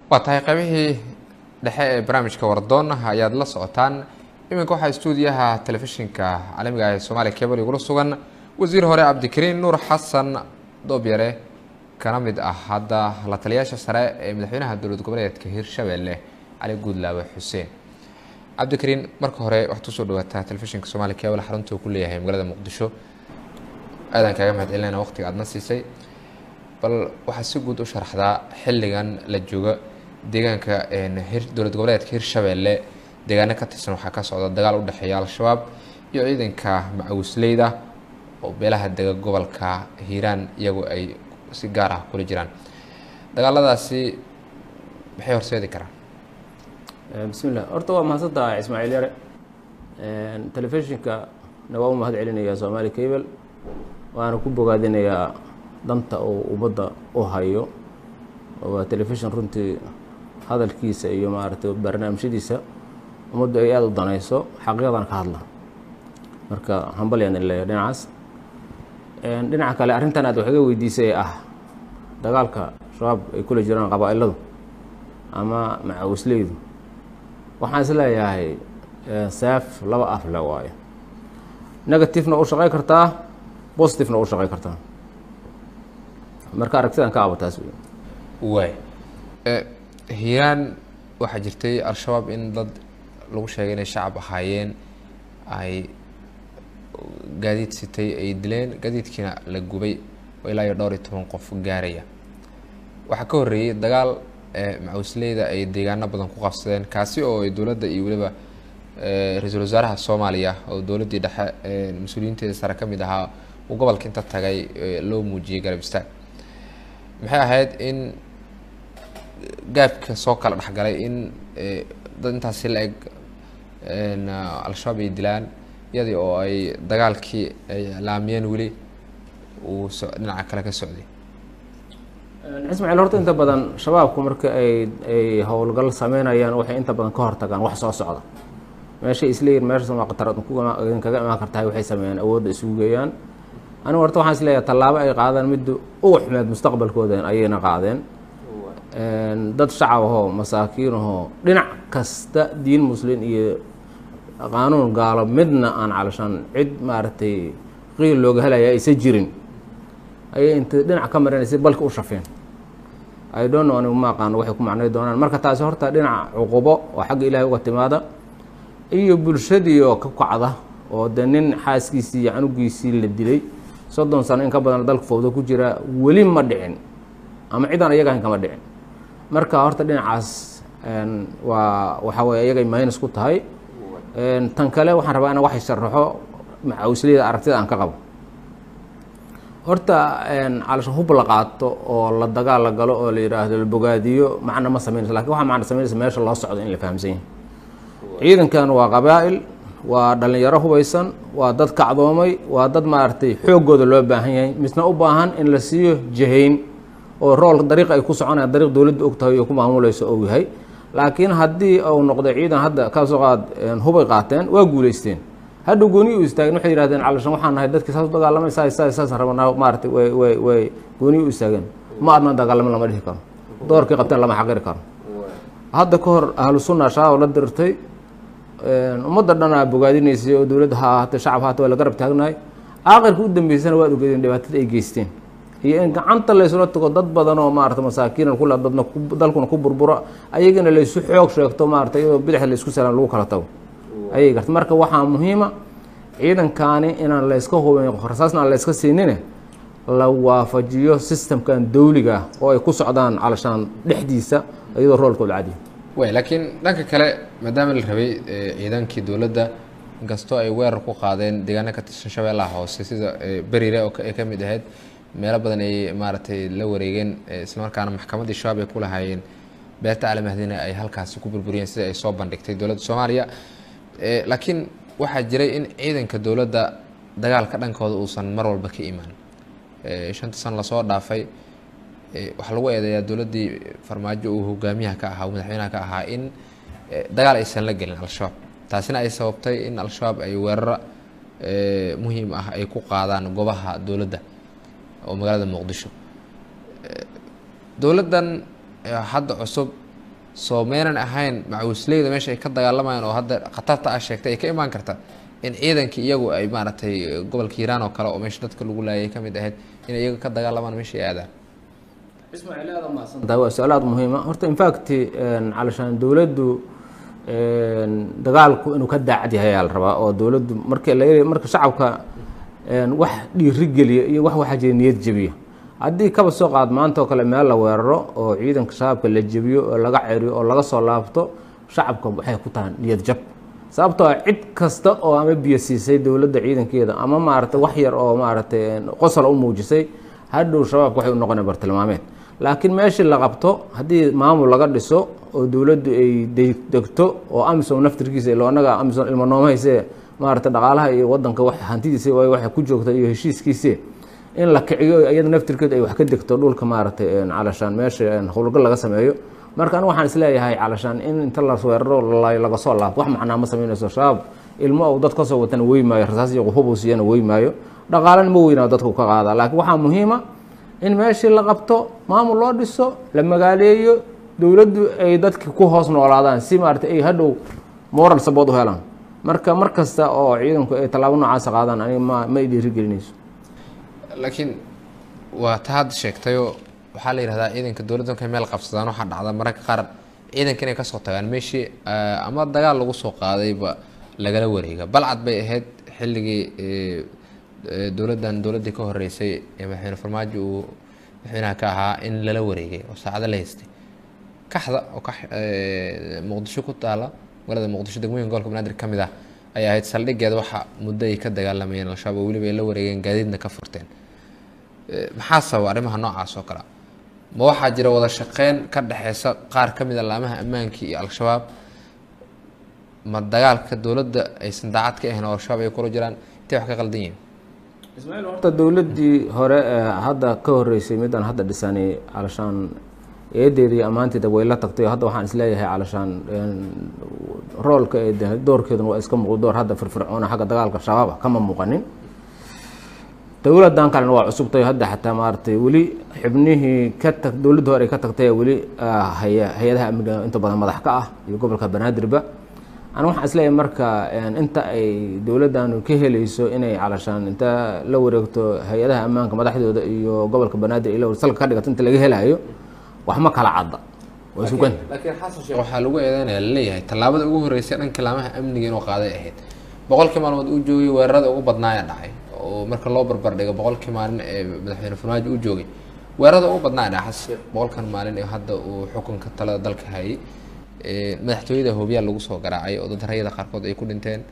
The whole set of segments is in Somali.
waa tahay qaybihii dhexe ee barnaamijka wardoon ayaad la socotaan iminka waxaa stuudiyaha telefishinka caalamiga ah ee soomaaliya cable igula sugan wasiir hore cabdikariin nuur xasan doobyare kana mid ah hadda la taliyaasha sare ee madaxweynaha dowlad goboleedka hirshabelle cali guudlaawe xuseen cabdikariin marka hore waxaad kusoo dhawaataa telefishinka soomaaliya cable xarunta uu ku leeyahay magaalada muqdisho aadaan kaaga mahad celinayna waqtiga aadna siisay bal waxaad si guud u sharaxdaa xilligan la jooga deegaanka dowlad goboleedka hirshabelle deegaano ka tirsan waxaa ka socda dagaal u dhexeeya al-shabaab iyo ciidanka macawisleyda oo beelaha dega gobolka hiiraan iyagoo ay si gaar ah kula jiraan dagaaladaasi maxay horseedi karaan bismillah horta waa mahadsantahay ismaaciil yare telefishinka na waa u mahad celinayaa soomaali cable waana ku bogaadinayaa danta uu ummadda u hayo waa telefishin runtii hadalkiisa iyo maaragtay barnaamijyadiisa ummaddu ay aada u danayso xaqiiqadan ka hadla marka hambalyaan in leeya dhinacaas dhinaca kale arrintan aad wax iga weydiisay ah dagaalka shabaab ay kula jiraan qabaa-iladu ama macawisleydu waxaan is leeyahay saaf laba af le waayo negativena u shaqey kartaa positivena u shaqey kartaa marka aragtidan ka abataas wey waay hiiraan waxaa jirtay al-shabaab in dad lagu sheegay inay shacab ahaayeen ay gaadiid sitay ay dileen gaadiidkiina la gubay oo ilaa iyo dhowr iyo toban qof gaaraya waxaa ka horreeyey dagaal macawisleyda ay deegaano badan ku qabsadeen kaasi oo ay dowladda iyo weliba ra-iisul wasaaraha soomaaliya oo dowladdii dhexe mas-uuliyiinteeda sare ka mid ahaa uu gobolka inta tagay loo muujiyey garab istaag maxay ahayd in gaabka soo kala dhexgalay in dad intaasi la eg al-shabaab ay dilaan iyadii oo ay dagaalkii ay laamiyeen weli uu so dhinaca kale ka socday ismaaciil horta inta badan shabaabku marka ay ay howlgal sameynayaan waxay inta badan ka hortagaan wax soo socda meeshay isleeyihin meeshaas waa qatar kaga imaan kartahay waxay sameeyaan awoodda isugu geeyaan anigu horta waxaan isleeyahay tallaabo ay qaadaan midda ugu xumeed mustaqbalkooda ayayna qaadeen dad shacab ahoo masaakiin ahoo dhinac kasta diin muslin iyo qaanuun gaalo midna aan calashaan cid maaragtay qiil looga helaya aysa jirin ayay intay dhinac ka marinaysay balka u shafeen i don't know anigu ma aqaano waxay ku macnay doonaan marka taasi horta dhinaca cuqubo oo xagga ilaahay uga timaada iyo bulshadii oo ka kacda oo de nin xaaskiisii iyo canugiisii la dilay soddon sano in ka badan dalka fowda ku jira weli ma dhicin ama cidaan iyaga hayn kama dhicin marka horta dhinacaas waa waxaa weye iyagay minus ku tahay tan kale waxaan rabaa ina waxay sharaxo macawisleyda aragtida aan ka qabo horta calasha hub la qaato oo la dagaal la galo oo la yidhaahdo la bogaadiyo macna ma sameynaysa lakin waxaa macna sameynaysa meesha loo socdo in la fahamsan yahay ciidankan waa qabaa'il waa dhalinyaro hubaysan waa dad kacdoomay waa dad maaragtay xooggooda loo baahan yahay misna u baahan in la siiyo jahayn oo rool dariiq ay ku soconayaan dariiq dowladda og tahay oo ku maamuleyso ou yahay laakiin haddii uu noqday ciidan hadda kasoo qaad hubay qaateen waa guuleysteen hadhow gooni u istaageen waxay yihahdeen calashan waxaan nahay dadkii saas u dagaalamay saas saas saasaan rabnaa maaratay way way way gooni u istaageen ma adnan dagaalamin lama dhihi karo doorkii qabteen lama xaqiri karo hadda ka hor ahlu sunna shabaab la dirtay ummadda dhan aa bogaadinaysay oo dowladda ha ahaatee shacab haata waa la garab taagnahay aakhirka u dambeysana waad ogeedeen dhibaatada ay geysteen iyo in gacanta laysula tago dad badan oo maarata masaakiinan kula dadna dalkuna ku burburo ayagana laysu xoog sheegto maarata iyadoo bidixda laysku salaan lagu kala tago ayay garta marka waxaa muhiima ciidankaani inaan layska hubin rasaasna aan layska siinine la waafajiyo systemkan dawliga ah oo ay ku socdaan calashaan dhexdiisa iyadoo roolkooda cadiya way laakiin dhanka kale maadaama la rabay ciidankii dowladda inkastoo ay weerar ku qaadeen deegaano ka tirsan shabeellaha hoose sida berire oo ay ka mid ahayd meelo badan ay maaragtay la wareegeen islamarkaana maxkamaddii shabaab ay ku lahaayeen beerta alamahdina ay halkaasi ku burburiyeen sida ay soo bandhigtay dowladda soomaaliya laakiin waxaa jiray in ciidanka dowladda dagaalka dhankooda uusan mar walba ka imaan shanta san lasoo dhaafay waxaa lagu eedeeyaa dowladdii farmaajo uu hogaamiyaha ka ahaa madaxweynaha ka ahaa in dagaal aysan la gelin al-shabaab taasina ay sababtay in al-shabaab ay weeraro muhiim ah ay ku qaadaan goobaha dowladda oo magaalada muqdisho dowladdan hadda cusub soo meynan ahayn macawisleyda meesha ay ka dagaalamayaan oo hadda khatarta ah sheegtay ay ka imaan karta in ciidankii iyagu ay maaragtay gobolka hiiraan oo kale oo meesha dadka lagu laayay ka mid ahayd inay iyaga ka dagaalamaan meesha ay aadaan ismaaciil aad umahadsantahay waa su-aal aada muhiima horta infact calashaan dowladdu dagaalku inuu ka daacad yahay ayaa la rabaa oo dowladdu marka la marka shacabka wax dhiiri geliya iyo wax waxaa jira niyad jebiya haddii kaba soo qaad maanta oo kale meel la weeraro oo ciidanka shabaabka la jebiyo oo laga ceriyo oo laga soo laabto shacabka waxay ku tahay niyad jab sababtoo ah cid kasta oo ama biyo siisay dowladda ciidankeeda ama maaragtay wax yar oo maaragtay qosol u muujisay hadhow shabaabka waxay u noqonaya bartilmaameed laakiin meeshii la qabto haddii maamul laga dhiso oo dowladdu ay degto oo amisom naftirkiisa ilo annaga amisom ilmo noomahayse maaragtay dhaqaalaha iyo wadanka wax hantidiisa waay waxay ku joogta iyo heshiiskiisi in la kiciyo iyada naftirkeed ay wax ka degto dhulka maaragtay calashaan meesha howlgal laga sameeyo marka anigu waxaan isleeyahay calashaan in inta la weeraro laga soo laabto wax macnaa ma sameynayso shabaab ilmo ou dad kasoo watana wey maayo rasaas iyo quhub uu siiyana wey maayo dhaqaalana ma weynaa dadku ka qaada laakiin waxaa muhiima in meeshii la qabto maamul loo dhiso la magaaleeyo dowladdu ay dadki ku hoos noolaadaan si maaragtay ay hadhow moral sabood u helaan marka mar kasta oo ciidanku ay tallaabo noocaasa qaadaan aniga ma ma dhiiri gelinayso laakiin waa ta hadda sheegtayoo waxaa la yidhahdaa ciidanka dowladda markay meel qabsadaan waxaa dhacda mararka qaar ciidanka inay kasoo tagaan meeshii ama dagaal lagu soo qaadayba lagala wareega balcad bay ahayd xilligii dowladdan dowladdii ka horeysay ee madaxweyne farmaajo uu madaxweynaha ka ahaa in lala wareegay oo saacado la haystay kaxda oo ka muqdisho ku taala magaalada muqdisho degmooyinka gobolka banaadir ka mid ah ay ahayd saldhigeeda waxa muddo ay ka dagaalamayeen al-shabaab oo weliba ay la wareegeen gaadiidna ka furteen maxaa sababa arrimaha noocaas oo kale ma waxaa jira wada shaqeyn ka dhexeysa qaar ka mid a laamaha ammaankii iyo al-shabaab ma dagaalka dowladda aysan daacad ka ahayn oo al-shabaab ay kula jiraan intay wax ka qaldan yihiin ismaaciil horta dowladdii hore ee hadda ka horeysay midaan hadda dhisanay calashaan eedeeda iyo ammaanteeda way la tagtay hadda waxaan isleeyahay calashaan roolka ee doorkeeduna waa iska muuqdo door hadda firfircoona xagga dagaalka shabaaba kama muuqanin dowladdan kalena waa cusubtay hadda xataa maaragtay weli xibnihii ka tag dowladda hore ay ka tagtay weli haya hay-adaha amniga inta badan madax ka ah iyo gobolka banaadirba ana waxaan isleeyahay marka inta ay dowladdanu ka helayso inay calashaan inta la wareegto hay-adaha ammaanka madaxdooda iyo gobolka banaadir ila salka ka dhigato inta laga helayo wax ma kala cadda waa sugan laakiin xasan sheekh waxaa lagu eedeynaya laleeyahay tallaabada ugu horreysay dhanka laamaha amniga inuu qaaday ahayd boqolkii maalmood uu joogay weerarada ugu badnaaya dhacay oo marka loo barbar dhigo boqolkii maalin ee madaxweyne farmaajo uu joogay weerarada ugu badnaaya dhaca xasan sheekh boqolkan maalin ee hadda uu xukunka talada dalka hayay madaxtooyada hoobiyaa lagu soo garaacay oo dad rayada qaarkood ay ku dhinteen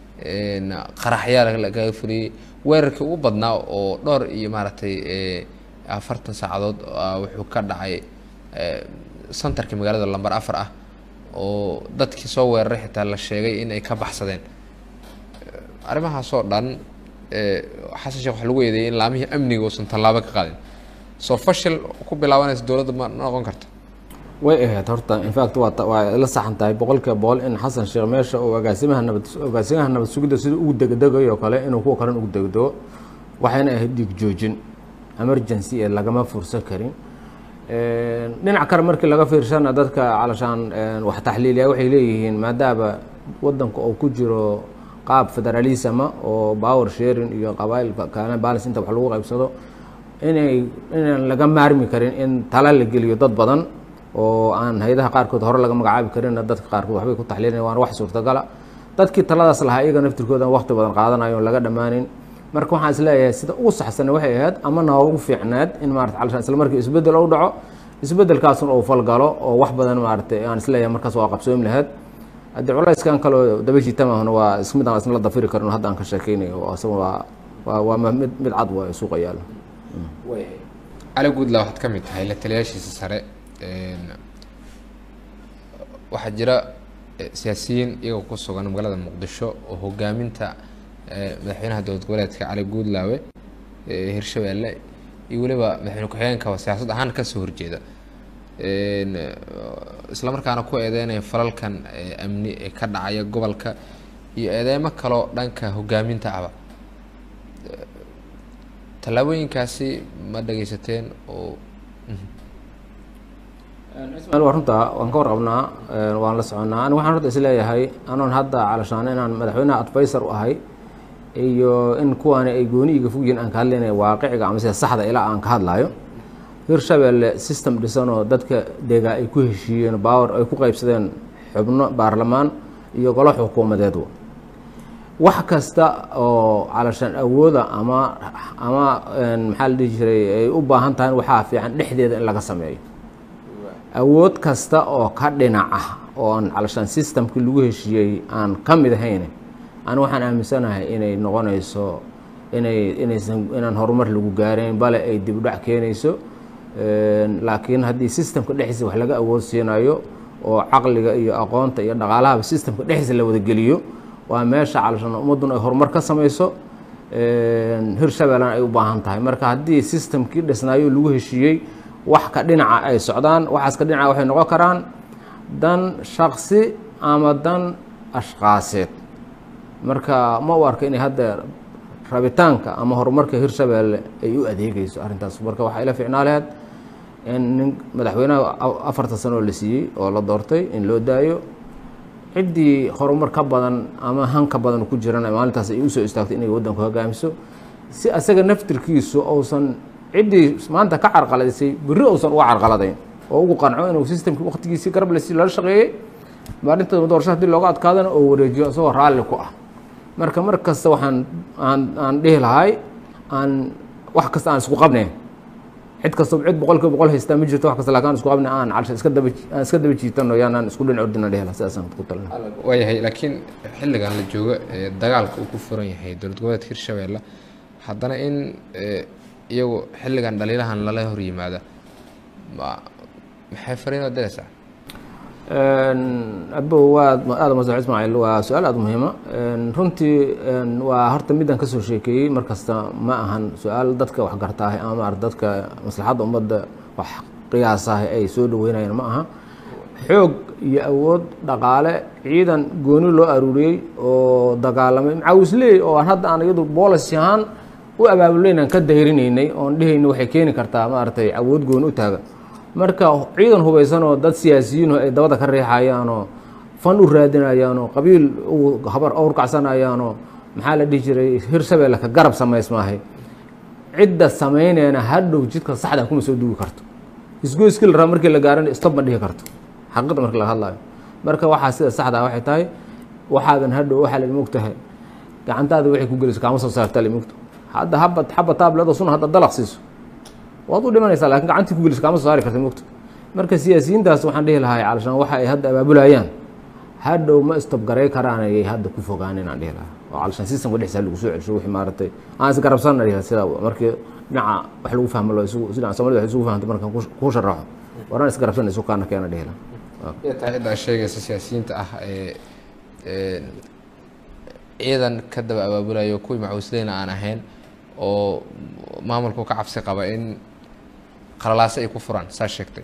qaraxyaa lagaga fuliyey weerarkii ugu badnaa oo dhowr iyo maaragtay afartan saacadood wuxuu ka dhacay centerkii magaalada lamber afar ah oo dadkii soo weeraray xitaa la sheegay in ay ka baxsadeen arrimahaasoo dhan xasan sheekh waxaa lagu eedeeyay in laamihii amniga uusan tallaabo ka qaadin soo fashil ku bilaabanaysa dowladda ma noqon karta way ahayd horta infact waa waa la saxan tahay boqolkiiba boqol in xasan sheekh meesha uu agaasimaha nabad agaasimaha nabad sugidda sida ugu degdegayo oo kale inuu kuwa kalen ugu degdego waxayna ahayd dhiig joojin emergency ee lagama fursan karin dhinac kale markii laga fiirsana dadka calashaan wax taxliiliya waxay leeyihiin maadaama wadanka uu ku jiro qaab federalisma oo power sharing iyo qabaa'ilka kaana balance inta wax lagu qaybsado inay inaan laga maarmi karin in tala la geliyo dad badan oo aan hay-adaha qaarkood hore laga magacaabi karinna dadka qaarkood waxbay ku taxliilinayan waana wax suurtagala dadkii taladaas lahaa iyaga naftirkooda waqti badan qaadanayo on laga dhammaanin marka waxaan isleeyahay sida ugu saxsan waxay ahayd ama noogu fiicnaad in maarata calashaan isla markii isbeddel u dhaco isbeddelkaasuna uu falgalo oo wax badan maaratay aan isleeyahay markaas waa qabsoomi lahayd haddii culayskan kaleo dabashiitamahuna waa is mid aan isna la dafiri karin hadda aan ka sheekeynayo oo isaga waa waa waa mid mid cad waa suuqa yaalo cali guudla waxaad ka mid tahay la taliyaashiisa sare waxaa jira siyaasiyiin iyagoo ku sugan magaalada muqdisho oo hogaaminta madaxweynaha dowlad goboleedka cali guudlaawe hirshabeelle iyo weliba madaxweyne ku-xigeenkaba siyaasad ahaan kasoo horjeeda isla markaana ku eedeynaya falalkan amni ee ka dhacaya gobolka iyo eedeymo kaloo dhanka hogaaminta aba tallaabooyinkaasi ma dhageysateen oo ismail waa runtaa waan ka warqabnaa waan la soconnaa aniga waxaan horta isleeyahay anoon hadda calashaan inaan madaxweynaha advisor u ahay iyo in kuwaani ay gooni iga fogyihin aan ka hadlaynaya waaqiciga ama sida saxda ilaa aan ka hadlayo hirshabelle system dhisan oo dadka degaa ay ku heshiiyeen baawer ay ku qaybsadeen xubno baarlamaan iyo golo xukuumadeedwa wax kasta oo calashaan awooda ama ama maxaa la dhihi jiray ay u baahan tahay waxaa fiican dhexdeeda in laga sameeyo awood kasta oo ka dhinac ah oo aan calashaan systemkii lagu heshiiyey aan ka mid ahayn ani waxaan aaminsanahay inay noqonayso inay inaysan inaan horumar lagu gaarayn bale ay dib u dhac keenayso laakiin haddii systemka dhexdiisa wax laga awood siinayo oo caqliga iyo aqoonta iyo dhaqaalahaba systemka dhexdiisa la wadageliyo waa meesha calashaan ummadduna ay horumar ka samayso hirshabeellena ay u baahan tahay marka haddii systemkii dhisnaayo lagu heshiiyey wax ka dhinaca ay socdaan waxaas ka dhinaca waxay noqon karaan dan shaksi ama dan ashqaaseed marka ma u arka inay hadda rabitaanka ama horumarka hirshabeelle ay u adeegeyso arrintaas marka waxaa ila ficnaa laheed in nin madaxweynaha afarta sano oo la siiyey oo la doortay in loo daayo ciddii horumar ka badan ama han ka badan ku jirana maalintaas ay usoo istaagto inay waddanku hogaamiso si asaga naftirkiisu uusan ciddii maanta ka carqaladisay berri uusan uga carqaladayn oo ugu qanco inuu systemkii waqtigiisii garab lasi lala shaqeeyey maalinta doorasho hadii looga adkaadana oo wareejiyo isagoo raalli ku ah marka mar kasta waxaan aan aan dhihi lahay aan wax kasta aan isku qabnayn cid kasta cid boqol kiiba boqol haystaa ma jirto wax kasta laakin aan isku qabnay aan calsha iska daba aan iska daba jiitano yaanaan isku dhinac ordina dhihi laha sidaasaan ku talina waayahay laakiin xilligan la joogo ee dagaalka uu ku furan yahay dowlad goboleedka hirshabeelle haddana in iyagu xilligan dhaliilahan lala hor yimaada ma maxay fariinoo diraysaa abo waa aada masux ismaaciil waa su-aal aada muhiima runtii waa horta midaan kasoo sheekeeyey mar kasta ma ahan su-aal dadka wax gartaahay ama maarata dadka maslaxadda ummadda wax qiyaasahay ay soo dhaweynayaan ma aha xoog iyo awood dhaqaale ciidan gooni loo aruuriyey oo dagaalamay macaawisley oo aan hadda aan iyadu boolis ahaan u abaabuleyn aan ka dayrinaynay oon dhehayna waxay keeni kartaa maaragtay awood gooni u taaga marka ciidan hubaysan oo dad siyaasiyiin ay dabada ka riixayaanoo fan u raadinayaanoo qabiil habar awrkacsanayaanoo maxaa la dhihi jiray hirshabeelle ka garab samaysmaahay cidda samayneena hadhow jidka saxda kuma soo dugi karto isgoyskii la raba markii la gaarana stop ma dhihi karto xaqiiqda markii laga hadlayo marka waxaa sida saxda waxay tahay waxaadan hadhow waxaa la mogtahay gacantaada waxay ku geliso kaama soo saartaa la mogto hadda haba xaba taabledo sun hadda dalaq siiso waad u dhimanaysaa lakin gacantii ku geliso kaama soo saari karta mogto marka siyaasiyiintaas waxaan dhihi lahay calashaan waxa ay hadda abaabulayaan hadhow ma istobgaray karaan ayay hadda ku fogaan inaan dhihi lahaa oo calashaan systemka dhexdiisa lagu soo celsho wixii maaragtay aan isgarabsanna dhihi sida markii dhinaca wax lagu fahmo loo isugu sida soomaalida wax isugu fahamtay markaan ku sharaxo waraan isgarabsanna isu kaana keena dhihi lahaa taa ciddaa sheegaysa siyaasiyiinta ah ee ciidan ka daba abaabulayo kuwii macawisleyna aan ahayn oo maamulku ka cabsi qaba in qalalaase ay ku furaan saa sheegtay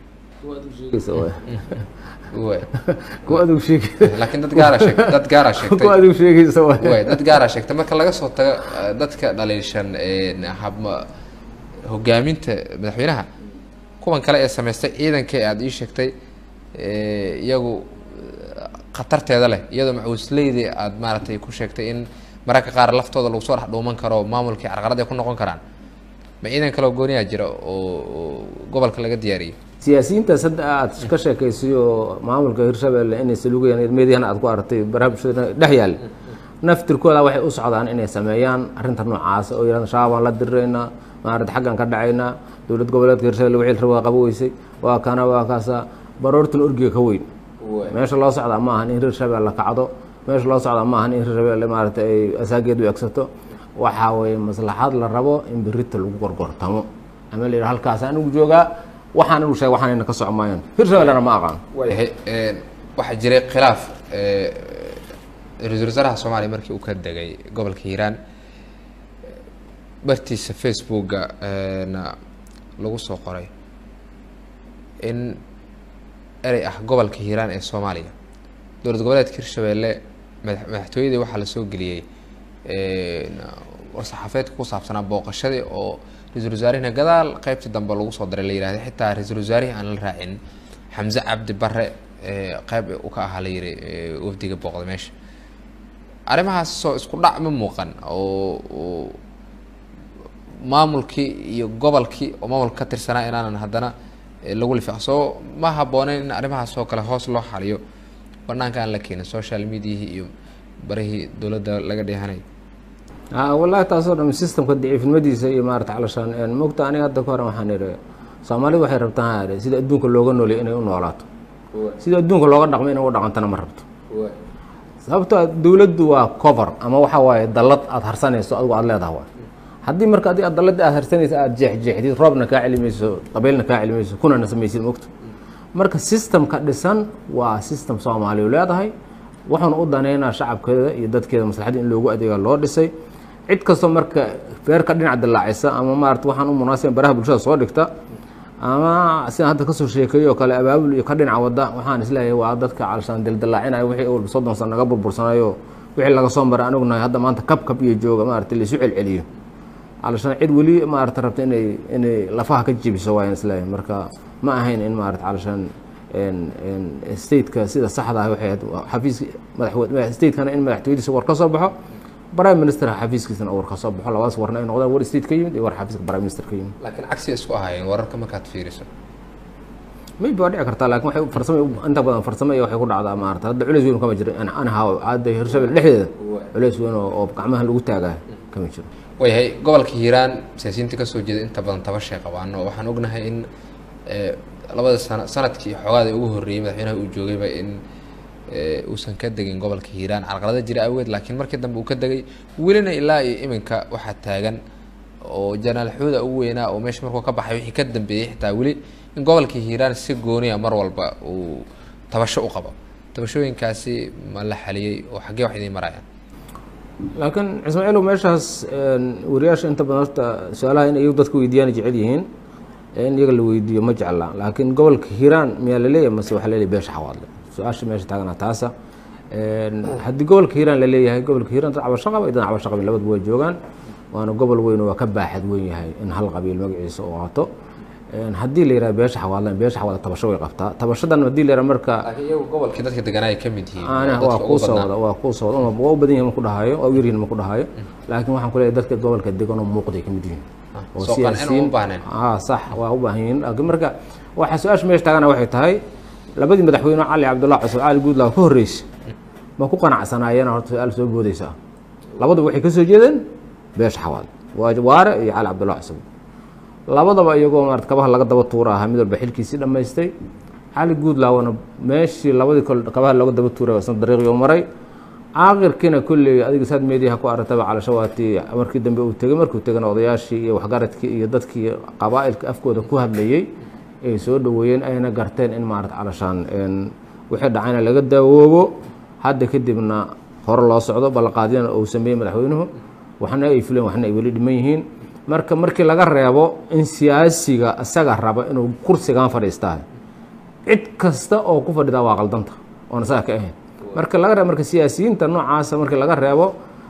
kuwa adigu sheegaysa laakiin dad gaara sheeg dad gaara sheegtay kuwa adigu sheegaysa waay way dad gaara sheegtay marka laga soo tago dadka dhaliishan habma hogaaminta madaxweynaha kuwan kale ee samaystay ciidanka ee aada ii sheegtay iyagu khatarteeda leh iyadoo macawisleydii aada maaragtay ku sheegtay in mararka qaar laftooda lagu soo dhex dhuuman karo maamulkii carqalad ay ku noqon karaan ma ciidan kaloo gooniyaa jira oo gobolka laga diyaariyey siyaasiyiintaas hadda aad ka sheekaysay oo maamulka hirshabeelle inay salugayaan meediyahana aad ku aragtay baraha bulshada dhex yaal naftirkooda waxay u socdaan inay sameeyaan arrinta noocaas oo yidhahda shabaabaan la diriraynaa maarata xaggan ka dhacaynaa dowlad goboleedka hirshabelle wixii raba waa qabo weysay waa kana waa kaasa baroortan orgiga ka weyn meesha loo socdaa ma ahan in hirshabelle kacdo meesha loo socdaa ma ahan in hirshabelle maarata ay asaageed u egsato waxaa weeye maslaxad la rabo in berita lagu gorgortamo ama la yidhaha halkaas anigu joogaa waxaan inu sheeg waxaanayna ka soco maayaan hirshabellena ma aqaan waayahay waxaa jiray khilaaf ra-iisul wasaaraha soomaaliya markii uu ka degay gobolka hiiraan bartiisa facebooka na lagu soo qoray in erey ah gobolka hiiraan ee soomaaliya dowlad goboleedka hirshabeelle mada madaxtooyadii waxaa lasoo geliyey war-saxaafeedka ku saabsanaa booqashadii oo ra-iisul wasaarihina gadaal qeybtii dambe lagu soo daray la yihahday xitaa ra-iisul wasaarihii aan la raacin xamse cabdi bare qeyb u ka ahaa la yiri wafdiga booqda meesha arrimahaas soo isku dhac ma muuqan oo maamulkii iyo gobolkii oo maamulka ka tirsanaa inaanan haddana lagu lifaaq soo ma habbooneyn in arrimahaas oo kale hoos loo xaliyo banaanka aan la keenin social mediahii iyo barihii dowladda laga dheehanay wallahi taasoo dham systemka daciifnimadiisa iyo maarata calashaan mogta aniga hadda ka hore waxaan idhi soomaalidu waxay rabtaan ha sida adduunka looga noolay inay u noolaato sida adduunka looga dhaqmo inay u dhaqantana ma rabto sababto dowladdu waa cover ama waxa waaye dallad aada harsanayso adigu aada leedaha waay haddii marka adi ad dalladii aad harsanaysa aada jeexjeexdid roobna kaa celimayso qabeylna kaa celimayso kunana samaysid mogto marka systemka dhisan waa system soomaaliyu leedahay wuxuuna u daneynaa shacabkeeda iyo dadkeeda maslaxadda in loogu adeega loo dhisay cid kastoo marka feerka dhinac dilaacisa ama maarata waxaan u munaasiban baraha bulshada soo dhigta ama sidaan hadda kasoo sheekeeyo oo kale abaabul iyo ka dhinaca wadda waxaan isleeyahay waa dadka calshaan dildilaacinaya wixii walba soddon san naga burbursanayo wixii laga soo maray anigu nahay hadda maanta kab kab iyo jooga maarata laisu celceliyo calshaan cid weli maarata rabta inay inay lafaha ka jebiso waayaan isleeyahay marka ma ahayn in maarata calshaan stateka sida saxda ah waxay ahayd xafiiska madaxwe statekana in madaxtooyadiisa war ka soo baxo prime minister xafiiskiisana war ka soo baxo labadaas warna ay noqdaan war state ka yimid iyo war xafiiska prime minister ka yimid laakiin cagsi isku ahaayeen wararka markaad fiiriso maybe waa dhici kartaa lakin waxay farsamo inta badan farsamo iyo waxay ku dhacdaa maarata hadda culeys weyn kama jiro anahaw hadda hirshabelle dhexdeeda culeys weyn oo gacmaha lagu taagaa kama jiro waayahay gobolka hiiraan siyaasiyiinta kasoo jeeda inta badan tabashay qabaan oo waxaan ognahay in labada sana sanadkii xoogaada ugu horreeyey madaxweynaha uu joogayba in uusan ka degin gobolka hiiraan carqalada jira awgeed laakiin markii dambe uu ka degay welina ilaa iyo iminka waxaa taagan oo janaal xuuda ugu weynaa oo meesha markuu ka baxay wixii ka dambeeyey xitaa weli in gobolka hiiraan si gooniya mar walba uu tabasho u qabo tabashooyinkaasi ma la xaliyey oo xaggee wax idiin marayaan laakiin ismaaciilow meeshaas wariyaasha inta badan horta su-aalaha in iyagu dadka weydiiyaan jecel yihiin in iyaga la weydiiyo ma jecla laakiin gobolka hiiraan miyaa laleeyahay mase waxaa laleeyahy beesha xawaadle su-aasha meesha taagana taasa haddii gobolka hiiraan la leeyahay gobolka hiiraan dad cabasho qaba iyo dad cabasho qabin labadaba waa joogaan waana gobol weyn oo waa ka baaxad weyn yahay in hal qabiil magaciisa uu qaato haddii la yihahdo beesha xawaadlan beesha xawaadla tabasho way qabtaa tabashadan haddii la yihahdo marka laakiin iyagu gobolkii dadka deganaa ay ka mid yihiin ana waa kuu soo wada waa kuu soo wada waa u badan yihin ma ku dhahayo waa u yaryihin ma ku dhahayo laakiin waxaan ku leeyahay dadka gobolka degan oo muuqday ka mid yihiin oo soo qancin uma baahnayn ah sax waa u baahan yihiin laakiin marka waxa su-aasha meesha taagana waxay tahay labadii madaxweyne cali cabdullah cusub cali guudlaaw ka horreysay ma ku qanacsanaayeen horta su-aal soo boodaysa labaduba waxay ka soo jeedeen beesha xawaad waa waare iyo cali cabdullah cusub labadaba iyagoo maarata kabaha laga daba tuura ahaa mid walba xilkiisii dhammaystay cali guudlaawna meeshii labadii kol kabaha looga daba tuuray isna dariiqii maray caaqirkiina kolley adiga saad meediyaha ku aragtaba calashawaati markii dambe uu tegey markuu tegana odayaashii iyo waxgaradkii iyo dadkii qabaa'ilka afkooda ku hadlayey ay soo dhaweeyeen ayna garteen in maarata calashaan wixii dhacayna laga daawoobo hadda kadibna hore loo socdo ballanqaadyana uu sameeyey madaxweynuhu waxna ay fuleen waxna ay weli dhiman yihiin marka markii laga reebo in siyaasiga isaga raba inuu kursigan fadhiistaa cid kasta oo ku fadhidaa waa qaldanta oon isaga ka ahayn marka laga reebo marka siyaasiyiinta noocaasa markii laga reebo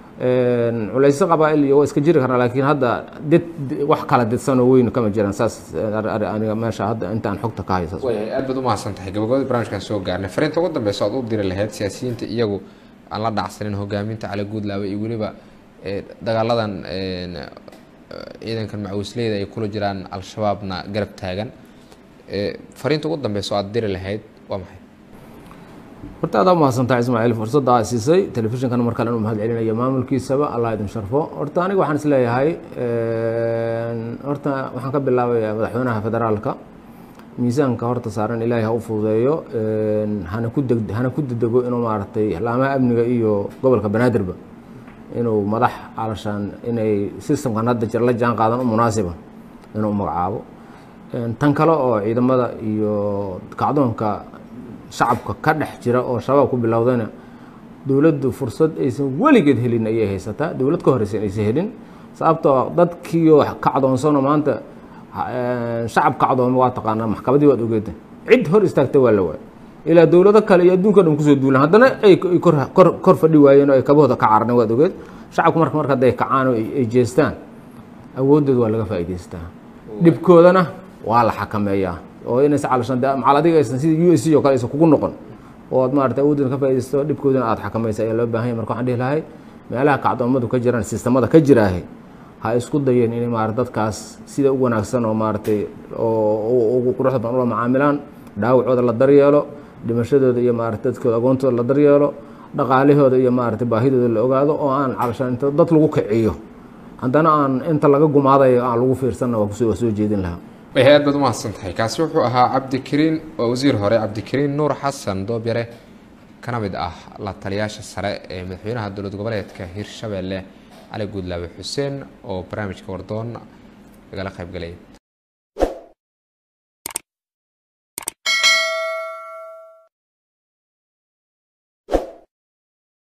culayso qabaa-il iyo waa iska jiri karna laakiin hadda did wax kala didsanoo weyn kama jiraan saas aniga meesha hadda intaan xogta ka hayo saas waayahay aad baad umahadsan tahay gabagabadii barnaamijkan soo gaarnay fariinta ugu dambeysa aad u diri lahayd siyaasiyiinta iyagu aan la dhacsanin hogaaminta cali guudlaawe iyo weliba dagaaladan ciidankan macawisleyda ay kula jiraan al-shabaabna garab taagan fariinta ugu dambeysa oo aad diri lahayd waa maxay horta adaa umahadsantaha ismaaciil fursadda aa siisay telefishinkan mar kale inuu mahad celinayo maamulkiisaba allah idin sharfo horta aniga waxaan is leeyahay horta waxaan ka bilaabayaa madaxweynaha federaalka miisaanka horta saaran ilaahay ha u fududeeyo hana ku deg hana ku dedego inuu maaragtay laamaha amniga iyo gobolka banaadirba inuu madax calashaan inay systemkan hadda jir la jaan qaadan u munaasiba inuu magacaabo tan kale oo ciidamada iyo kacdoonka shacabka ka dhex jira oo shabaab ku bilowdayna dowladdu fursad aysan weligeed helin ayay haysataa dowlad ka horeysa aysan helin sababtoo dadkiioo kacdoonsano maanta shacab kacdooma waa taqaanaa maxkamadii waad ogeeda cid hor istaagta waa la waay ilaa dowlado kale iyo adduunka dhan kusoo duulaan haddana ay kor kor fadhi waayeen oo ay kabahooda ka cararneen waad ogeed shacabku marka marka hadday kacaan oo ay jeestaan awoodooda waa laga faa'idaystaa dhibkoodana waa la xakameeyaa oo inaysa calashan de macal adiga aysan sida u s c oo kale aysan kugu noqon oo ad maarata awoodina ka faaidaysto dhibkoodina aada xakamaysa ayaa loo baahan yahy marka waxaan dhihi lahay meelaha kacdoomadu ka jiraan sistamada ka jiraahe ha isku dayeen inay maarata dadkaas sida u wanaagsan oo maaratay oo ugu quruxda badan ula macaamilaan dhaawacooda la daryeelo dhimashadooda iyo maarata dadkooda agoontooda la daryeelo dhaqaalahooda iyo maarata baahidooda la ogaado oo aan calashaan inta dad lagu kiciyo haddana aan inta laga gumaadayo aan lagu fiirsanna waa kusoo waa soo jeedin lahaa way hay-ad baad umahadsan tahay kaasi wuxuu ahaa cabdikariin waa wasiir hore cabdikariin nuur xasan doobyare kana mid ah la taliyaasha sare ee madaxweynaha dowlad goboleedka hirshabeelle cali guudlaabe xuseen oo barnaamijka wardoon lagala qayb galay